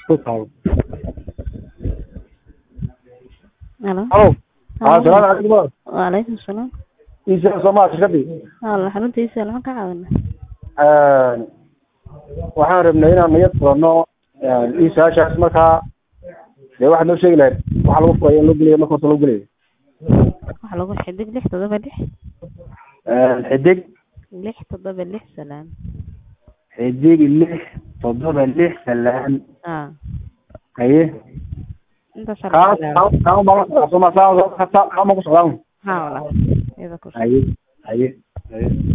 ku taabo Halo. halo haa salaamu calaykum Waalaikum salaam. isa soomaa shirkadii Wala xaruntiisa lama ka caawina. waxaan rabnay inaan niyad furano isaashaas markaa dee waxaad noo sheegi lahayd waxa lagu furayo in loo geliyo marka horta loo geliyo Waxa lagu xidig lix todoba lix xidig lix todoba lix salaam. xidig lix toddoba lix salaan Ah. haye Inta kaa sharxaa. kaa baa la socdaa soma saa kaa kaa ma ku socdaan Ha wala. Ida ku. haye haye haye